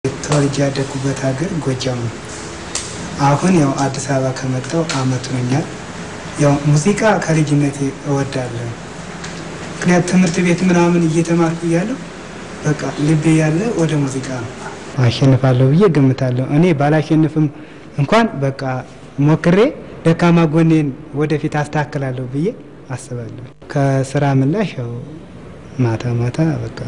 ተወልጄ ያደግኩበት ሀገር ጎጃም ነው። አሁን ያው አዲስ አበባ ከመጣሁ አመት ሆኛል። ያው ሙዚቃ ከልጅነቴ እወዳለሁ። ምክንያት ትምህርት ቤት ምናምን እየተማርኩ እያለሁ በቃ ልቤ ያለ ወደ ሙዚቃ ነው። አሸንፋለሁ ብዬ ገምታለሁ። እኔ ባላሸንፍም እንኳን በቃ ሞክሬ ደካማ ጎኔን ወደፊት አስተካክላለሁ ብዬ አስባለሁ። ከስራ ምላሽ ያው ማታ ማታ በቃ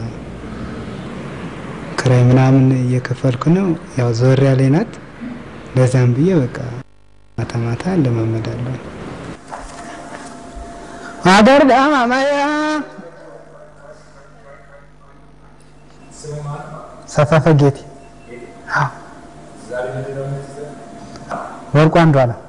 ክራይ ምናምን እየከፈልኩ ነው። ያው ዞር ያለ ናት። ለዛም ብዬ በቃ ማታ ማታ ለማመዳለሁ። ሀገር ዳማማያ ሰፈፈ ጌቴ ወርቁ አንዱ አለ።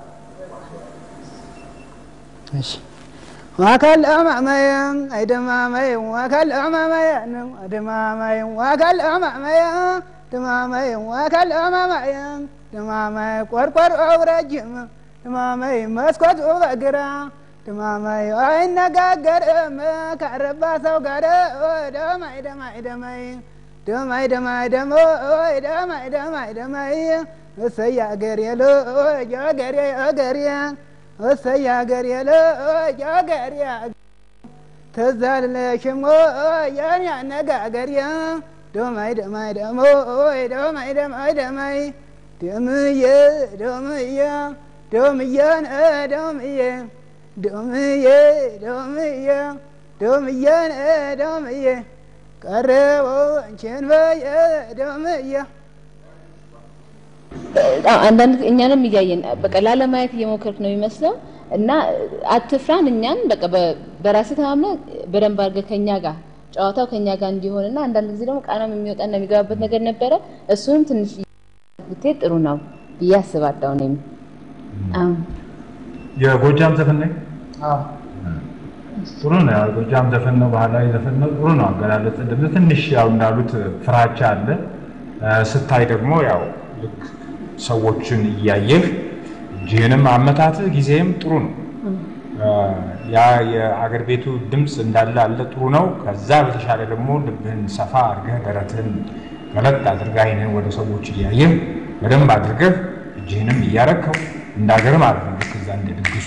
እሺ ዋካል አማማያ አይደማማያ ዋካል አማማያ ነው አደማማያ ዋካል አማማያ ደማማያ ዋካል አማማያ ደማማያ ቆርቆር አውራጅም ደማማያ መስኮት በግራ ደማማይ አይነጋገርም ካረባ ሰው ጋር ደማይ ደማይ ደማይ ደማይ ደማይ ደሞይ ደማይ ደማይ ደማይ እሰይ አገሬ ልጅ አገሬ አገሬ እሰይ አገሬ ልጅ አገሬ ትዝ አልልሽም የኔ አነጋገሬ ደማይ ደማይ ደሞይ ደማይ ደማይ ደማይ ደምዬ ደምዬ ደምዬን ደምዬ ዶምዬ ዶምዬ ዶምዬን ዶምዬ ቀረቦ አንቺን በየ ዶምዬ አንዳንድ እኛንም እያየን በቃ ላለማየት እየሞከርክ ነው የሚመስለው እና አትፍራን። እኛን በቃ በራስህ ተማምነህ በደንብ አድርገህ ከኛ ጋር ጨዋታው ከኛ ጋር እንዲሆንና አንዳንድ ጊዜ ደግሞ ቃናም የሚወጣና የሚገባበት ነገር ነበረ። እሱንም ትንሽ ብትሄድ ጥሩ ነው ብዬ አስባለሁ። እኔም የጎጃም ዘፈን ነኝ ጥሩ ነው። ያው ጎጃም ዘፈን ነው፣ ባህላዊ ዘፈን ነው። ጥሩ ነው አገላለጽ። ደግሞ ትንሽ ያው እንዳሉት ፍራቻ አለ። ስታይ ደግሞ ያው ልክ ሰዎችን እያየህ እጅህንም አመታትህ ጊዜም ጥሩ ነው። ያ የአገር ቤቱ ድምፅ እንዳለ አለ ጥሩ ነው። ከዛ በተሻለ ደግሞ ልብህን ሰፋ አድርገህ ደረትህን ገለጥ አድርገህ አይንህን ወደ ሰዎች እያየህ በደንብ አድርገህ እጅህንም እያረከው እንደ ሀገር ማለት ነው። ልክ እዛ እንደ ድግሱ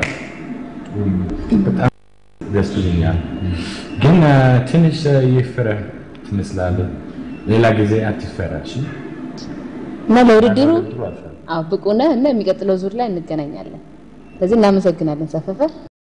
በጣም ደስ ይለኛል። ግን ትንሽ ይፍረህ ትመስላለህ። ሌላ ጊዜ አትፈራ። እሺ? እና ለውድድሩ ጥሩ አልፈ አዎ ብቁ ነህ እና የሚቀጥለው ዙር ላይ እንገናኛለን። ስለዚህ እናመሰግናለን ሰፈፈ።